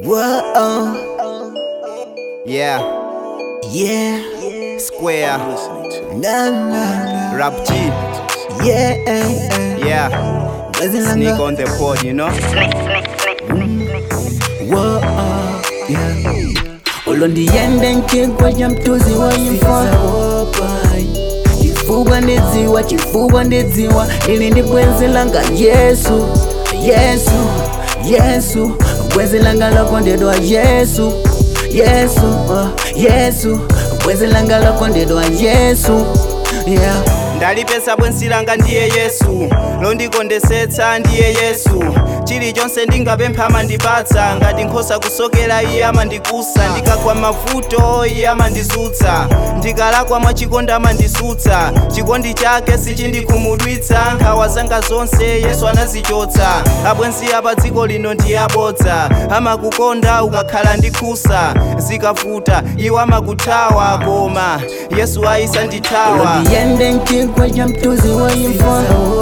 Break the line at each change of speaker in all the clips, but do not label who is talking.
Whoa,
Yeah,
yeah,
Square,
na na
Rap G,
na, yeah,
yeah,
Mwezi
Sneak
langa,
on the pod, you know?
whoa, yeah. Ulo ndiende nkigwa ja mtuzi wa imfa chifukwa ndidziwa chifukwa ndidziwa ili ndi bwenzi langa yesu yesu yesu bwenzi langa lokondedwa yesu yesu uh, yesu bwenzi langa lokondedwa yesu yeah.
ndalipesa bwenzi langa ndiye yesu londikondesetsa ndiye yesu chilichonse ndingapempha amandipatsa ngati nkhosa kusokera iye amandikusa ndikagwa mavuto iye amandisutsa ndikalakwa mwachikondi amandisutsa chikondi chake sichindikhumudwitsa nkhawa zanga zonse yesu anazichotsa abwenzi apa dziko lino ndi abodza amakukonda ukakhala ndikhusa zikavuta iwo amakuthawa koma yesu ayisandithawa
ndiyende nkigwa ja mtuzi wa imfa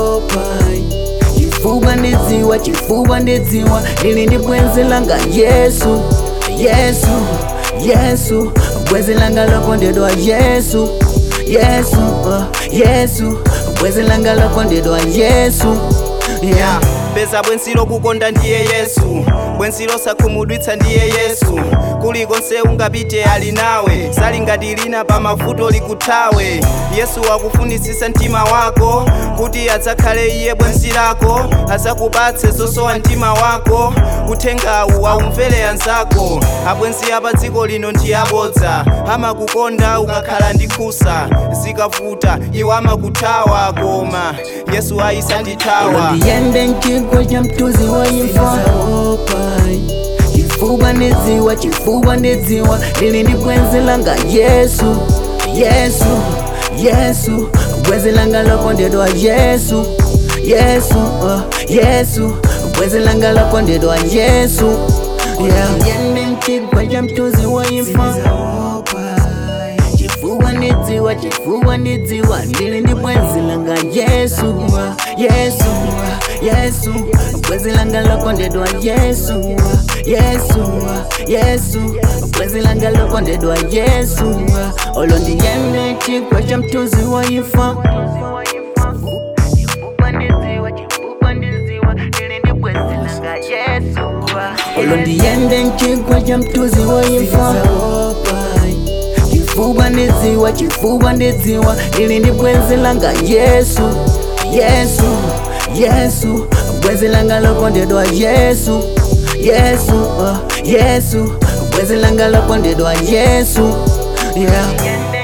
chifukwa ndidziwa chifukwa ndidziwa ili ndi bwenzi langa yesu yesu yesu bwenzi langa lokondedwa yesu yesu uh, yesu bwenzi langa lokondedwa yesu yeah.
peza bwenzi lokukonda ndiye yesu bwenzi losakhumudwitsa ndiye yesu kulikonse ungapite ali nawe sali ngati lina pa mavuto likuthawe yesu akufunisisa mtima wako kuti adzakhale iye bwenzi lako adzakupatse zosowa mtima wako uthengawu aumvere anzako abwenzi apa dziko lino ndi abodza amakukonda ukakhala ndi khusa zikavuta iwo amakuthawa koma yesu ayisandithawa
ndiyende nkigwa ja mtuzi wa imfa chifukwa ndidziwa chifukwa ndidziwa ili ndi bwenzi langa yesu yesu yesu bwenzi langa lokondedwa yesu yesu uh, yesu bwenzi langa lokondedwa yesu yeah. ndiyende nkigwa ja mtuzi wa imfa chifukwa ndidziwa chifukwa ndidziwa ndili ndi bwenzi langa yesu yesu yesu bwenzi langa lokondedwa yesu yesu yesu bwenzi langa lokondedwa yesu olo ndiyende chigwa cha mtuzi wa imfa olo ndiyende mchigwa cha mtuzi wa imfa chifukwa ndidziwa chifukwa ndidziwa ili ndi bwenzi langa yesu yesu yesu bwenzi langa lokondedwa yesu yesu uh, yesu bwenzi langa lokondedwa yesu yeah.